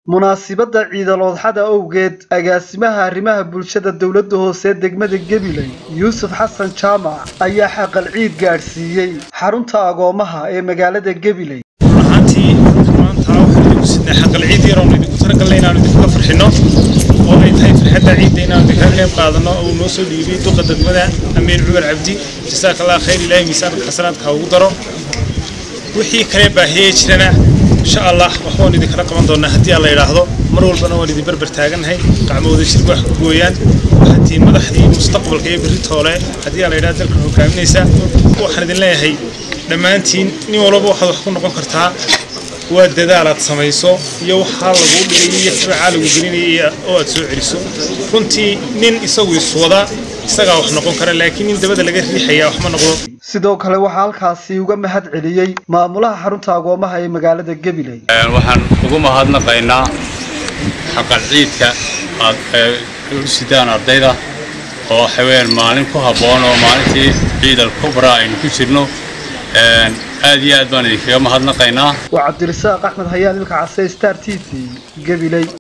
munaasibadda ciidaloodxada owgeed agaasimaha arrimaha bulshada dowladda hoose degmada gabiley yuusuf xasan jaamac ayaa xaqal ciid gaadhsiiyey xarunta agoomaha ee magaalada gabiley ahaantii maanta waxaan idinku sidnay xaqal ciid yar oon idinku talagalnay inaanu idinkaga farxinno oo ay tahay farxadda ciidda inaanu idinkaga qayb qaadanno oo uu noo soo dhiibay duqa degmada amiin cumar cabdi jasaaka allah khayr ilaahay miisaanka xasanaadka ha ugu daro wixii kale baahiyey jirana insha allah waxbaan idinkala qaban doonaa haddii aan la yidhaahdo mar walbana waan idin berber taagannahay gacmooda shirka wax ku gooyaan waxaatiin madaxdii mustaqbalka iyo berri toole haddii aan la yidhahdo dalka hogaaminaysa waxaan idin leeyahay dhammaantiin nin walbaba waxaad wax ku noqon kartaa waa dadaalaad samayso iyo waxaa laguu dhigay iyo tabacaa lagu gelinaya oo aad soo celiso runtii nin isagu iswada isagaa wax noqon kara laakiin nin dabada laga riixaya wax ma noqdo sidoo kale waxaa halkaasi uga mahad celiyey maamulaha xarunta agoomaha ee magaalada gabiley waxaan ugu mahadnaqaynaa xaqal ciidka aad u sidaan ardayda oo waxaweyaan maalin ku habboon oo maalintii ciidal kubra aynu ku jirno aad iyo aad baan idinkaga mahadnaqaynaa waa cabdirasaaq axmed hayaan ilka case star t v gabiley